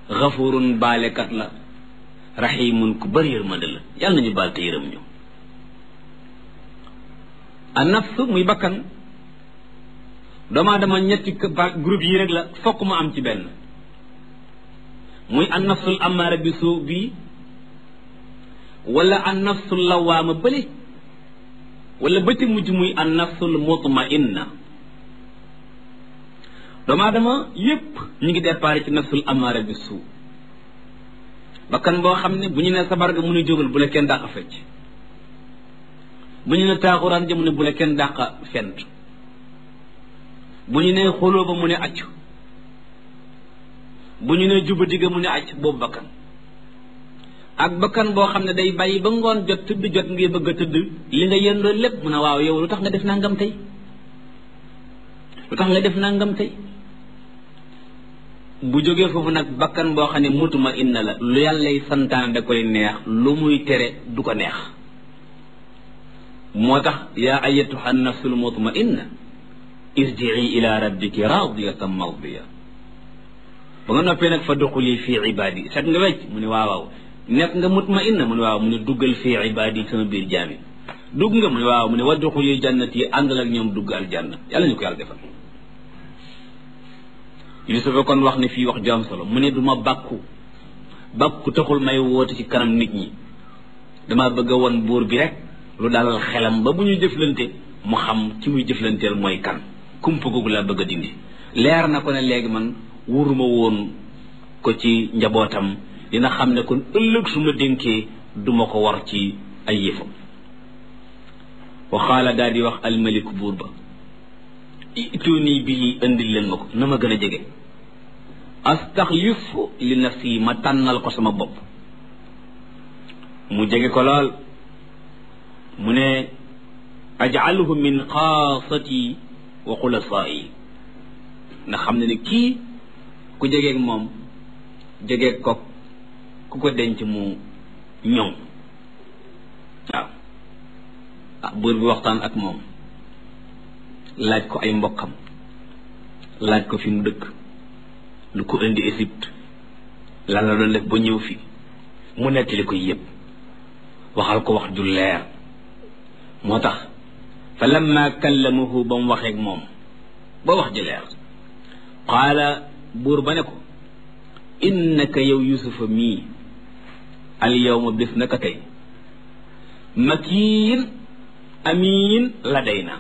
xafurun baalekat la raximun ku bëri yërmande la yàlla nañu baal te yërëm ñu a nafs muy bakkan doomu aadama ñetti groupe yi rek la fokk mu am ci benn muy an nafsul amaara bi suu bi wala an nafsul lawaama bële wala ba ci mujj muy an nafsul mutmainna doomu aadama yépp ñu ngi départ ci nafsul amaara bi suu bakkan boo xam ne bu ñu ne sabar ga mu ne jógal bu la kenn dàq fecc bu ñu ne taaxuraan ja mu ne bu la kenn dàq fent bu ñu ne xoloo ba mu ne accu bu ñu ne juba digga mu ne acc boobu bakkan ak bakkan boo xam ne day bàyyi ba ngoon jot tëdd jot ngir bëgg a tëdd li nga yendoo lépp mu ne waaw yow lu tax nga def nangam tey lu tax nga def nangam tey bu jógee foofu nag bakkan boo xam ne mutuma inna la lu yàllay santaane da koy neex lu muy tere du ko neex moo tax yaa ayatuha nafsul mutma inna irjii ila rabbiki radiyatan mardiya ba nga noppee nag fa duxuli fii ibaadi set nga wecc mu ne waaw waaw nekk nga mutma inna mu ne waaw mu ne duggal fii ibaadi sama biir jaami dugg nga mu ne waaw mu ne wa duxuli jannati yi àndal ak ñoom dugg aljanna yàlla ñu ko yàlla defal Yusufa kon wax ne fii wax ju am solo mu ne du ma bàkku bàkku taxul may woote ci kanam nit ñi dama bëgg a won buur bi rek lu dalal xelam ba bu ñu jëflante mu xam ci muy jëflanteel mooy kan kumpa googu laa bëgg a dindi leer na ko ne léegi man wuruma woon ko ci njabootam dina xam ne kon ëllëg su ma dénkee duma ko war ci ay yëfam waxaala daal di wax almaliku buur ba ituni bii indil leen ma ko na ma gën a jege astaxlif li nafsi ma tànnal ko sama bopp mu jege ko lool mu ne ajaluhu min xaasati wa xulasaai na xam ne ne kii ku jegeeg moom jegeeg ko ku ko denc mu ñoŋ waaw ah buur bi waxtaan ak moom laaj ko ay mbokkam laaj ko fi mu dëkk lu ko indi Égypte lan la doon def ba ñëw fi mu nettali ko yëpp waxal ko wax ju leer moo tax fa lamma kallamahu ba mu waxeeg moom ba wax ji leer qaala buur ba ne ko innaka yow yusufa mii al yawma bés naka tey makiin amiin ladayna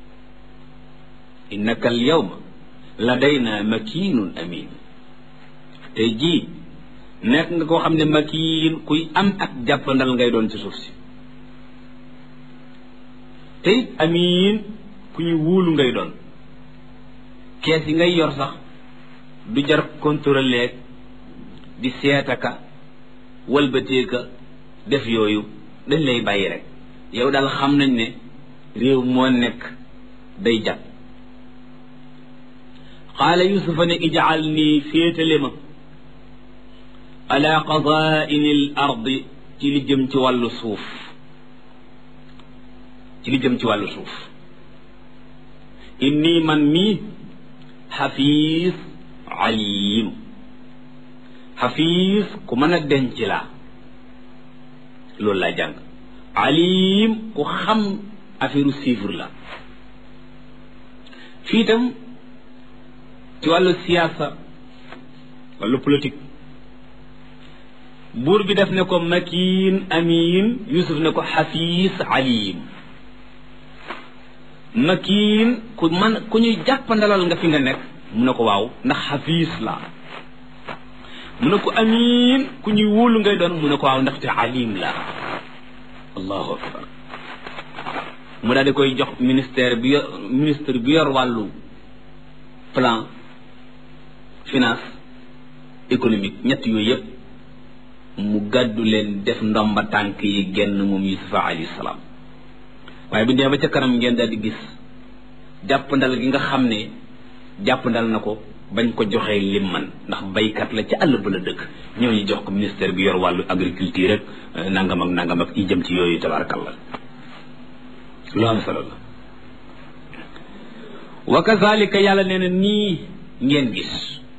innaka al yawma ladayna makiinun amiin tey jii nekk nga koo xam ne makiin kuy am ak jàppandal ngay doon ci suuf si tey amiin ku ñuy wóolu ngay doon kees yi ngay yor sax du jar contrôler di seetaka walbateeka def yooyu dañ lay bàyyi rek yow daal xam nañ ne réew moo nekk day jag qaala yusufa ne ijaal nii féetale ma ala qazaini l ardi ci li jëm ci wàllu suuf ci li jëm ci wàllu suuf inni man mii xafiis alim xafiis ku mën a denc laa loolu laa jàng alim ku xam affaire chiffre la fii itam ci wàllu siyaasa wàllu politique buur bi def ne ko makiin amiin yusuf ne ko xafiis alim makiin ku man ku ñuy jàppandalal nga fi nga nekk mu ne ko waaw ndax xafiis la mu ne ko amiin ku ñuy wóolu ngay doon mu ne ko waaw ndaxte alim la allahu akbar mu daal di koy jox ministère bi yor ministre bi yor wàllu plan finance économique ñett yooyu yëpp mu gàddu leen def ndomba tànk yi genn moom yusufa alayhi salaam waaye bu dee ba ca kanam ngeen daal di gis jàppandal gi nga xam ne jàppandal na ko bañ ko joxee lim man ndax baykat la ca àll ba la dëkk ñëw ñu jox ko ministère bi yor wàllu agriculture rek nangam ak nangam ak yi jëm ci yooyu tabarakallah lu am solo la wa kazalika yàlla nee na nii ngeen gis